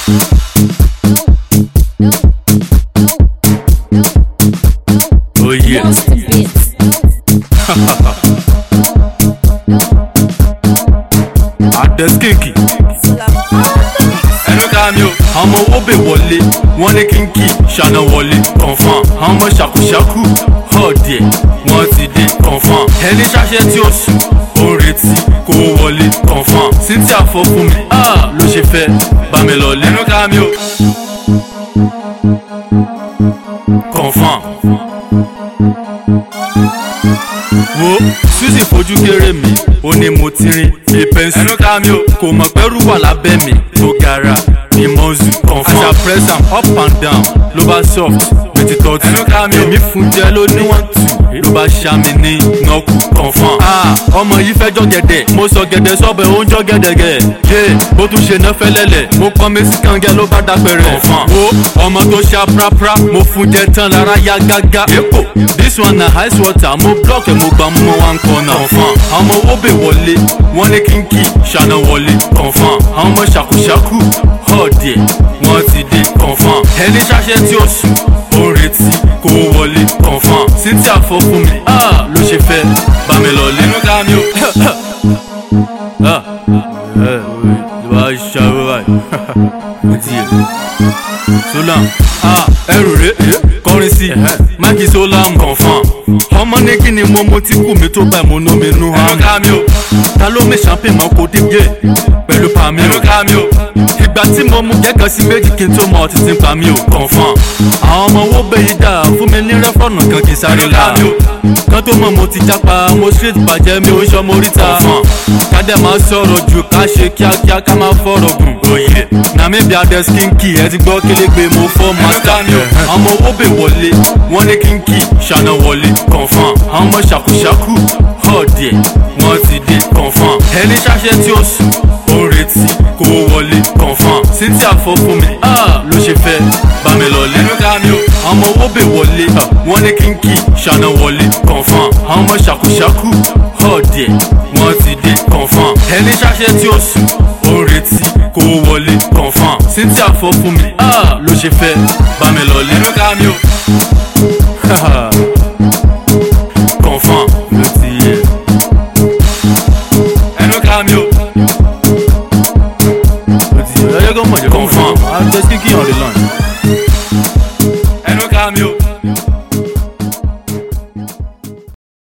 Oh yeah. Monster Beats. Adeskinki. ẹnu ká mi o. ọmọ owó bè wọlé wọn ní kínkì ṣáná wọlé confam ọmọ ṣàkúṣàkú ọ̀dẹ̀ wọ́n ti dé confam ẹni ṣáṣẹ́ tí ó sùn ó ń retí kó wọlé confam cynthia fọ́ fún mi ah, ló ṣe fẹ́ bá mi lọ lẹ́nu ká mi o. confam wo suzy fojú kéré mi ó ní mo ti rin bí pẹ́ńsì. ẹnu ká mi o kò mọ̀ pẹ́rù wà lábẹ́ mi tó gara ní mọ́ọ̀sù confam. àṣà press am up and down ló bá soft bí ti tọ́tù. ẹnu ká mi o èmi fún jẹ́ ló ní wọ́n tù ló bá ṣá mi ní nọ́ọ̀kù confam. ah ọmọ yìí fẹ́ jọ gẹ̀dẹ̀ mo sọ gẹ̀dẹ̀ sọ́bẹ̀ ó ń jọ gẹ̀dẹ̀gẹ̀. yé bó tún ṣe ná fẹ́lẹ́lẹ̀ mo pọ́n mi sí kàngẹ́ ló bá dápẹ́rẹ́. confam. wo ọmọ tó ṣá prapra mo fún jẹ tán lára yá gágá. èkó this one na ice water mo block ẹ̀ mo gbà mú mọ́ one corner. confam. àwọn ọmọ owó bè wọlé wọ́n ní kínkì ṣáná wọlé. confam. àwọn ọmọ ṣàkúṣàkú ọ̀dẹ̀ wọ́n ti dé. confam. ẹni ṣáṣẹ́ tí ó sùn ó ń retí kó wọlé. confam. cynthia fọ́ fún mi ah, ló ṣe fẹ́ bá mi lọ lẹ́nu ká mi o. ah, ẹ ẹ wá ṣàwọ́ báyìí. ó ti yẹ solam ah ẹrù rẹ kọrin sí máàkì solam confam ọmọ ní kí ni mo mo ti kù mí tó bá mo nú mi nú hàn mi. ẹnu ká mi o ta ló mi champagne mọ kó dé gé pẹ̀lú pa mi o. ẹnu ká mi o ìgbà tí mo mú kẹ́kọ̀ọ́ sí méjì kí n tó mọ ọtí tí ń pa mi o. confam àwọn ọmọ owó bẹ́yìí dà fún mi ní rẹ́fọ̀nù kan kì í sáré la. kan tó mọ̀ mo ti jápa mo street bàjẹ́ mi ò ń ṣọmọ oríta. ká dẹ̀ máa sọ̀rọ̀ jù ká ṣe kíákíá ká máa fọ̀rọ̀ gùn. òye nàmíbi adẹ́sínkì ẹ ti gbọ́ kélégbé mo fọ́ mọ́tà mi o. ọmọ owó bè wọlé wọ́n ní kínkì ṣáná wọlé confam. àwọn ọmọ ṣàkúṣàkú ọ̀dẹ̀ wọ́n ti dé confam. ẹni ṣáṣẹ́ tí ó sùn ó ń retí kó wọlé confam. cynthia fọ́ fún mi ah, ló ṣe fẹ́ bá mi lọ lẹ́nu ká mi o. ọmọ owó bè wọlé wọ́n ní kínkì ṣáná wọlé confam. àwọn ọmọ ṣàkúṣàkú ọ̀dẹ̀ wọ́n ti dé confam. ẹni ṣáṣẹ́ tí ó sùn ó ń retí kó wọlé confam. cynthia fọ́ fún mi ah, ló ṣe fẹ́ bá mi lọ lẹ́nu ká mi o.